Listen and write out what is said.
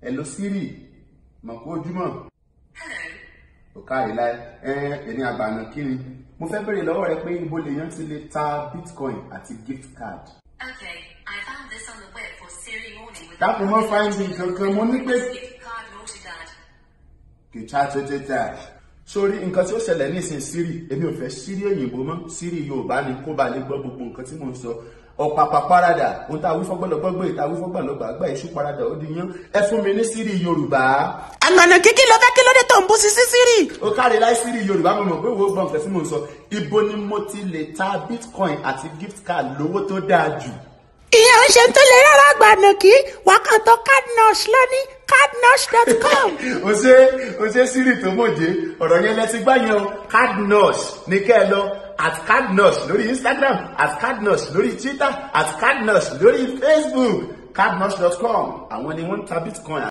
hello siri mọ̀ kó ojúmọ́ Hello. ò káre láì ẹ ẹni àgbàna kí ni mo fẹ́ bèrè lọ́wọ́ rẹ pé ibo lèèyàn ti lè ta bitcoin àti gift card. Okay, I found this on the web for Siri morning with dákun mọ́ fáìndì kankan mo ní pé gift card naughty dad. kìtà tètè sórí nǹkan tí ó ṣẹlẹ̀ nísìn siri èmi ò fẹ́ siri òyìnbó mọ́ siri yorùbá ni kó ba lè gbọ́ gbogbo nǹkan tí mò ń sọ ọ̀pàpà parada ohun tá a wí fọ́gbọ́lọ́gbọ́gbọ́ ìta wí fọ́gbàlọ́gbà àgbà iṣu parada ó di yán ẹ fún mi ní siri yorùbá. àgbànà kíkí ló fẹ́ kí ló dé tó ń bú sí sí sírì. ó kárí láì siri yorùbá mo mọ̀ pé wo gbọ́ nǹkan tí mò ń sọ ibo ni mo ti lè ta bitcoin àti gift card lówó tó dáa jù. ìyẹn ń ṣe tó lè rárá àgbànà kí wákàtí cardnurse lóní cardnurse.com. o ṣe o ṣe siri tó mòye ọ̀rọ̀ yẹn lẹ ti gbá yẹn o cardnurse ní kẹ́ ẹ lọ at cardnurse lórí instagram at cardnurse lórí twitter at cardnurse lórí facebook cardnurse.com àwọn ni wọ́n ń ta bitcoin